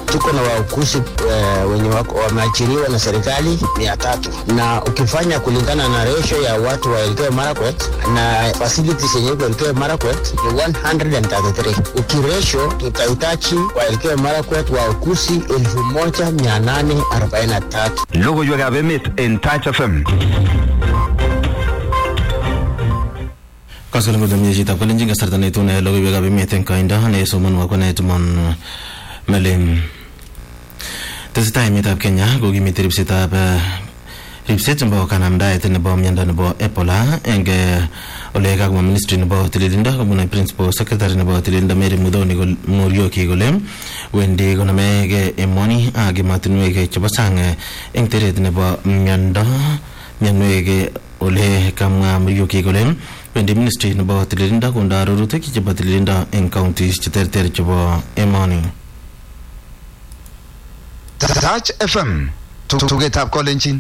tuko na waukusi eh, wenye wako wameajiriwa na serikali mia tatu na ukifanya kulingana na ratio ya watu wa Elgeyo Marakwet na facilities yenye iko Elgeyo Marakwet ni 133. Ukiratio tutahitaji wa Elgeyo Marakwet waukusi elfu moja mia nane arobaini na tatu. Logoiwekab emet en Touch FM. Kaskelen kochomye chitab kalenjin kasarta neitune logoiwekab emet eng koindo nesomonwo ko netumon melin tesetai emetab Kenya kokimiti ripsetab eh, ripset nebo kanamdaet nebo miondo nebo Ebola eng eh, ole kakomwa ministry nebo tililindo kobun principal secretary nebo tililindo Mary Muthoni kol- Murioki kole wendi konamegei emoni ak emotinwek chebo sang eh, eng teret nebo miondo mionwek eh, ole kamwa Murioki kole wendi ministry nebo tililindo kondo arorutik chebo tililindo eng counties cheterter chebo emoni Touch FM. Tugetab kolenjin.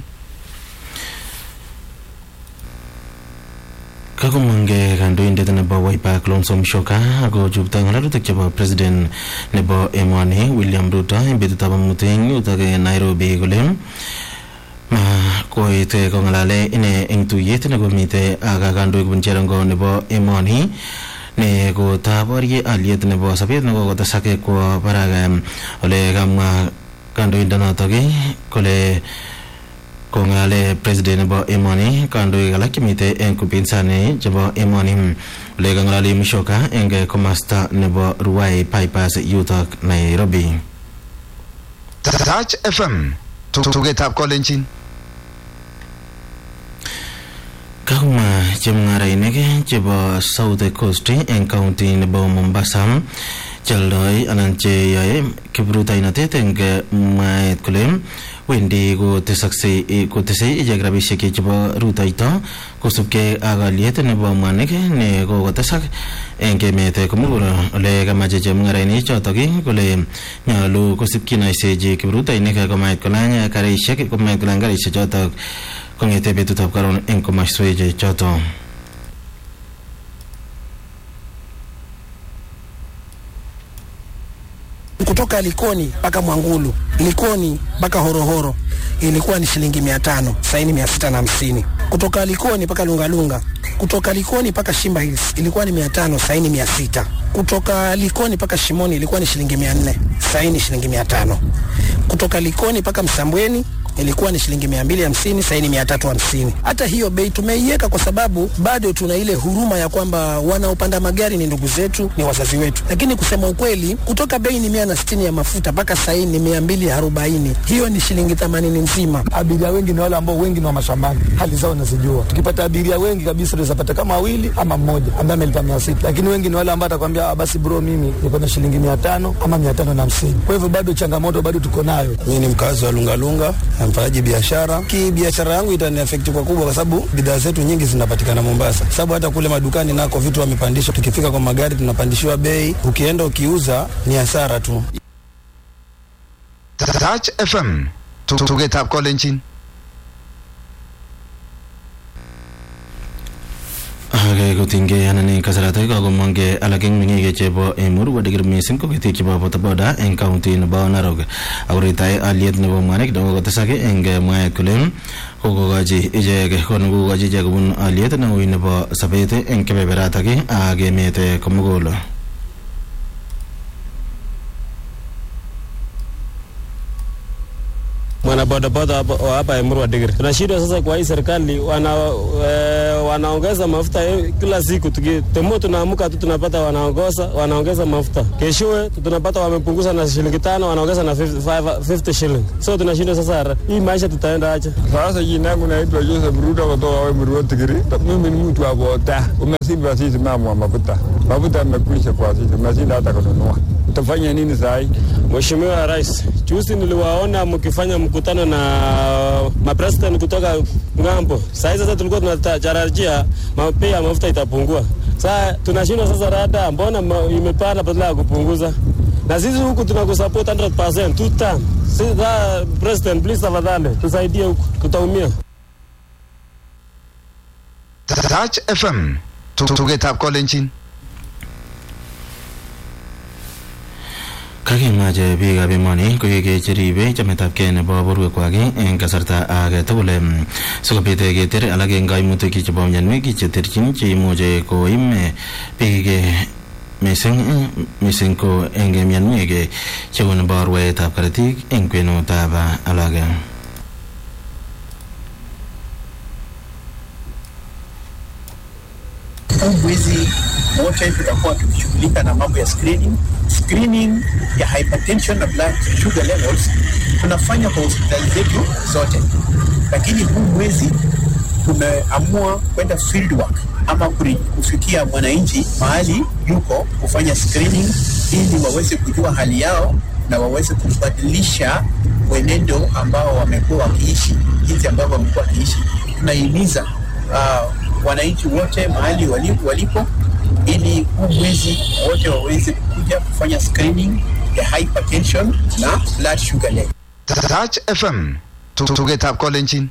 kakomangke kandoindet nebo Wiper Kalonzo Musyoka akochupto ng'alalutik chebo president nebo emoni William Ruto eng betutab amut eng yutok eng Nairobi kole ma koit eh, kong'alale ine eng tuyet nekomite ak kandoik kobun cherongo nebo emoni ne kotaborye aliet nebo sobet nekokotesak kwo barak em, ole kamwa kandoindonotok eh, kole kong'alale president nebo emoni kandoik alak chemite eng upinzani chebo emoni ole kang'alali Musyoka eng komasta nebo Ruai Bypass yutok Nairobi Touch FM. Tugetab kolenjin. kakumwa chemung'arainik chebo South Coast eng county nebo Mombasa cheoldoi anan cheyoe kiprutoinotet eng mwaet kole wendi kotesoksei kotesei ichek rabisiek chebo rutoito kosubkei ak aliet nebo mwanik ne kokotesak eng emet komugul ole kamache chemung'arainik chotok kole nyolu kosib kinoisechi kiprutoinik komait kolany karisiek komait kolany karisiek chotok kong'ete betutab karon eng komaswek chotok kutoka Likoni mpaka Mwangulu, Likoni mpaka Horohoro ilikuwa ni shilingi mia tano saini mia sita na hamsini kutoka Likoni mpaka Lungalunga, kutoka Likoni mpaka Shimba Hills ilikuwa ni mia tano saini mia sita kutoka Likoni mpaka Shimoni ilikuwa ni shilingi mia nne saini shilingi mia tano kutoka Likoni mpaka Msambweni ilikuwa ni shilingi mia mbili hamsini saini mia tatu hamsini. Hata hiyo bei tumeiweka kwa sababu bado tuna ile huruma ya kwamba wanaopanda magari ni ndugu zetu, ni wazazi wetu, lakini kusema ukweli, kutoka bei ni mia na sitini ya mafuta mpaka saini ni mia mbili arobaini hiyo ni shilingi themanini nzima. abiria wengi ni wale ambao wengi ni wa mashambani, hali zao nazijua. Tukipata abiria wengi kabisa, tunaweza pata kama wawili ama mmoja ambaye amelipa mia sita, lakini wengi ni wale ambao atakwambia "Ah, basi bro, mimi niko na shilingi mia tano ama mia tano na hamsini. Kwa hivyo bado changamoto bado tuko nayo. Mimi ni mkazi wa Lungalunga na mfanyaji biashara. Ki biashara yangu itani affect kwa kubwa, kwa sababu bidhaa zetu nyingi zinapatikana Mombasa, sababu hata kule madukani nako vitu wamepandisha. Tukifika kwa magari tunapandishiwa bei, ukienda ukiuza ni hasara tu. Touch FM. Tugetab kolenjin. ake kotinygei anan eng kasaratak kakomongkei alak eng meng'ik chebo emur kodeker mising ko ketik chebo bodaboda eng county nebo Narok akoretai aliet nebo mwanik nekokotesak eng mwaet kole kokokochi ichek kon kokokochi ichek kobun aliet neui nebo sobet eng kebeberatak ak emet komugul mwanabodaboda hapa- wa hapa Emuru wa Digiri. Tunashindwa sasa kwa hii serikali wana, e, wanaongeza mafuta eh, kila siku tuki, temo tunaamka tu tunapata wanaongoza wanaongeza mafuta, keshowe tunapata wamepunguza na shilingi tano wanaongeza na 50, five- 50 shilling. So tunashindwa sasa, hii maisha tutaenda aje? Sasa jina yangu naitwa Joseph Ruto kutoka Emuru wa Tigiri. Mimi ni mtu wa boda, umesiba sisi mama wa mafuta, mafuta yamekwisha kwa sisi, umeshinda hata kununua. Utafanya nini saa hii? Mheshimiwa Rais, juzi niliwaona mkifanya mkutano na mapresident kutoka ng'ambo. Saa hii sasa tulikuwa tunatarajia bei ya mafuta itapungua. Sasa tunashindwa sasa, rada mbona ma- imepanda badala ya kupunguza? Na sisi huku tunakusupport 100% two term. Sasa president, please tafadhali tusaidie huku, tutaumia. Touch FM. Tugetab kolenjin. kakimache biikab emoni koek cheribe chametabgei nebo borwekwak eng kasarta age tugul em, sikobit keter alak eng kaimutik chebo mionwek cheterchin cheimuche koim eh, biik eh, mising eh, mising ko eng mionwek eh, cheu nebo rwaetab korotik eng kwenutab ah, alak huu mwezi wote tutakuwa tukishughulika na mambo ya screening. Screening ya hypertension na blood sugar levels tunafanya kwa hospitali zetu zote, lakini huu mwezi tumeamua kwenda field work ama kuri- kufikia mwananchi mahali yuko kufanya screening ili waweze kujua hali yao na waweze kubadilisha mwenendo ambao wamekuwa wakiishi, jinsi ambavyo wamekuwa wakiishi. Tunahimiza uh, wananchi wote mahali wali- walipo ili huu mwezi wote waweze kuja kufanya screening ya hypertension na blood sugar level. Touch FM. Tugetab kolenjin.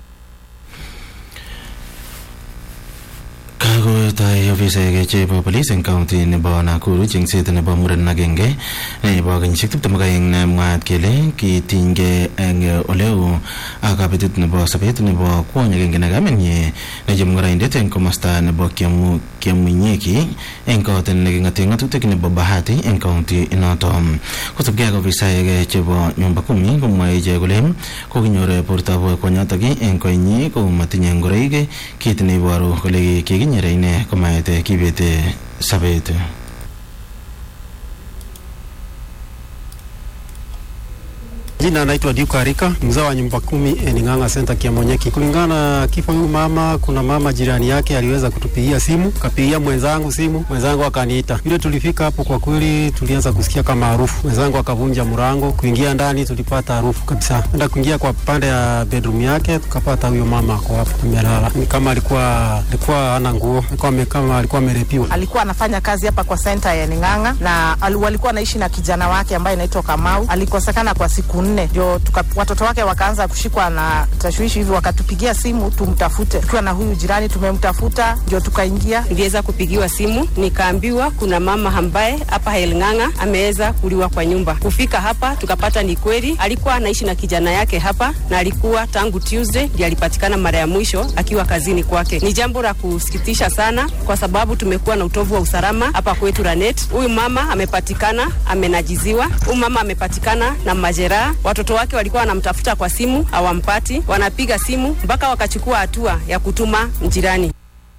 kakotoi ofisaek chebo polis eng kaunti nebo Nakuru chengset nebo muren agenge nebo kenyisiek tiptem ak aeng nemwaat kele kitinygei eng oleo ak kabetet nebo sobet nebo kwony agenge ne kamenyi ne chemung'araindet eng komosta nebo Kiamu- kiamunyeki eng kot neking'ate ng'atutik nebo bahati eng kaunti inoto kosubkei ak ofisaek chebo nyumba kumi komwae ichek kole kokinyor bortab kwonyotok eng koinyi ko matinye ngoroik kit neiboru kole kikinyere ine komaete kibete sobet Jina anaitwa Duke Arika, mzao wa nyumba kumi Ening'ang'a Center Kiamonyeki. Kulingana na kifo huyu mama, kuna mama jirani yake aliweza kutupigia simu, kapigia mwenzangu simu, mwenzangu akaniita. Vile tulifika hapo, kwa kweli tulianza kusikia kama harufu. Mwenzangu akavunja mlango, kuingia ndani tulipata harufu kabisa. Enda kuingia kwa pande ya bedroom yake, tukapata huyo mama ako hapo amelala, ni kama alikuwa alikuwa hana nguo, alikuwa ame- kama alikuwa amerepiwa. alikuwa anafanya kazi hapa kwa senta ya Ning'ang'a na al- walikuwa anaishi na kijana wake ambaye anaitwa Kamau. Alikosekana kwa siku nne, ndio tuka- watoto wake wakaanza kushikwa na tashwishi hivi, wakatupigia simu tumtafute. Tukiwa na huyu jirani tumemtafuta, ndio tukaingia niliweza kupigiwa simu nikaambiwa kuna mama ambaye hapa Helng'ang'a ameweza kuliwa kwa nyumba. Kufika hapa tukapata ni kweli, alikuwa anaishi na kijana yake hapa na alikuwa tangu Tuesday ndiye alipatikana mara ya mwisho akiwa kazini kwake. Ni jambo la kusikitisha sana, kwa sababu tumekuwa na utovu wa usalama hapa kwetu Lanet. Huyu mama amepatikana amenajiziwa, huyu mama amepatikana na majeraha. Watoto wake walikuwa wanamtafuta kwa simu hawampati, wanapiga simu mpaka wakachukua hatua ya kutuma jirani.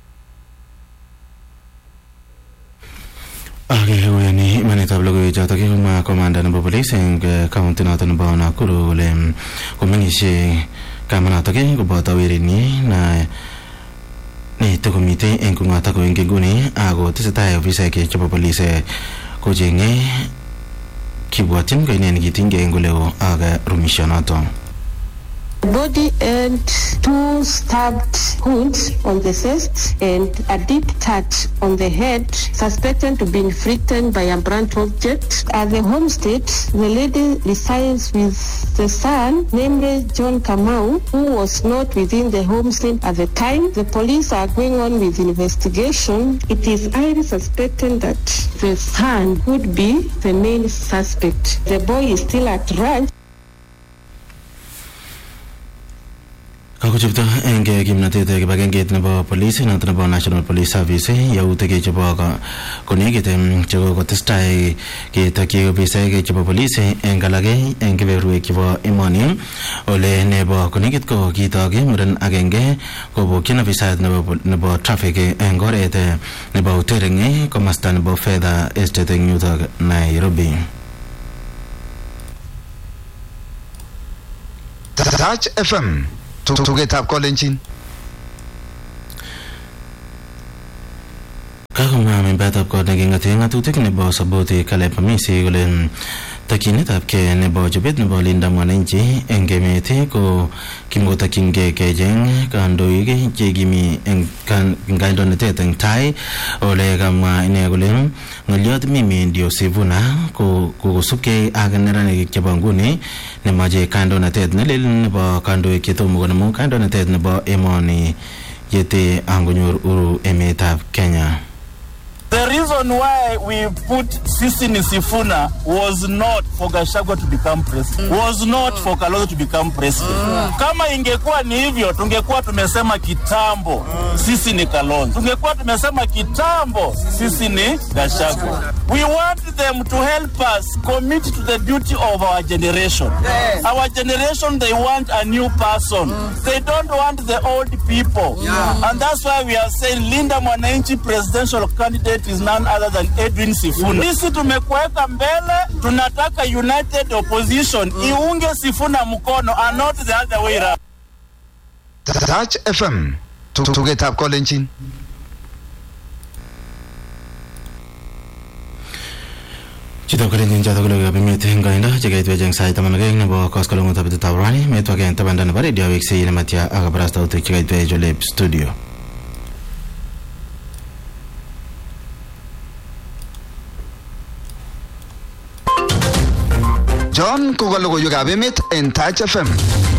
akekuyani imanetab logoiwechotok komwa komanda nebo polis eng eh, kaunti noto nebo Nakuru kole mm, komeng'isie kamanotok koboto werenyi na netokomite eng kong'otok ko eng inguni ako tesetai ofisaek chebo polis eh, kocheng'e kibwotyin ko ine nekitinygei eng oleo ak eh, rumishonoto body and two stabbed wounds on the chest and a deep touch on the head suspected to be inflicted by a blunt object. At the homestead, the lady resides with the son, namely John Kamau, who was not within the homestead at the time. The police are going on with investigation. It is highly suspected that the son could be the main suspect. The boy is still at large. kakochopto eng eh, kimnatet eh, kibagengeit nebo polis noto nebo national police service eh, yautik eh, chebo ko- konekit em, chekokotestai ketokyi ofisaek chebo polis eh, eng alak eh, eng keberwek chebo emoni ole nebo konekit ko kitok eh, muren agenge kobokyin ofisayat nebo pol- nebo traffic eh, eng oret eh, nebo utering eh, komasta nebo fedha estate eng yutok nairobi Touch FM. Tugetab kolenjin. kakomwa membetab kot neking'ate ng'atutik nebo saboti Caleb Hamisi kole mm, tokyinetab kei nebo chobet nebo linda mwananchi eng emet eh, ko kimkotokyingei kecheng kandoik chekimi eng kan- eng kandoinatet eng tai ole kamwa ine kole mm, ng'olyot mimi ndio sivuna ko kokosubkei ak neranik chebo nguni nemache kandoinatet nelel nebo kandoik chetomo konemu kandoinatet nebo emoni yete angonyor uru emetab Kenya The reason why we put Sisi Nisifuna was not for Gachagua to become president, was not for Kalonzo to become president. Kama ingekuwa ni hivyo, tungekuwa tumesema kitambo sisi ni Kalonzo, tungekuwa tumesema kitambo sisi ni Gachagua. We want them to help us commit to the duty of our generation. Our generation, they want a new person. They don't want the old people. And that's why we are saying Linda Mwananchi presidential candidate is none other than Edwin Sifuna. Sisi tumekuweka mbele, tunataka united opposition iunge Sifuna mkono and not the other way around. Touch FM. Tugetab kolenjin. Chitab kalenjin chotok ko logoiwekab emet eng koindo chekaitwech eng sait taman ak aeng nebo koskoleng'utab betutab rani metwake eng tabanda nebo redio weksei nematya ak kabarastautik chekaitwech olep studio John ko ka logoiwekab emet en Touch FM.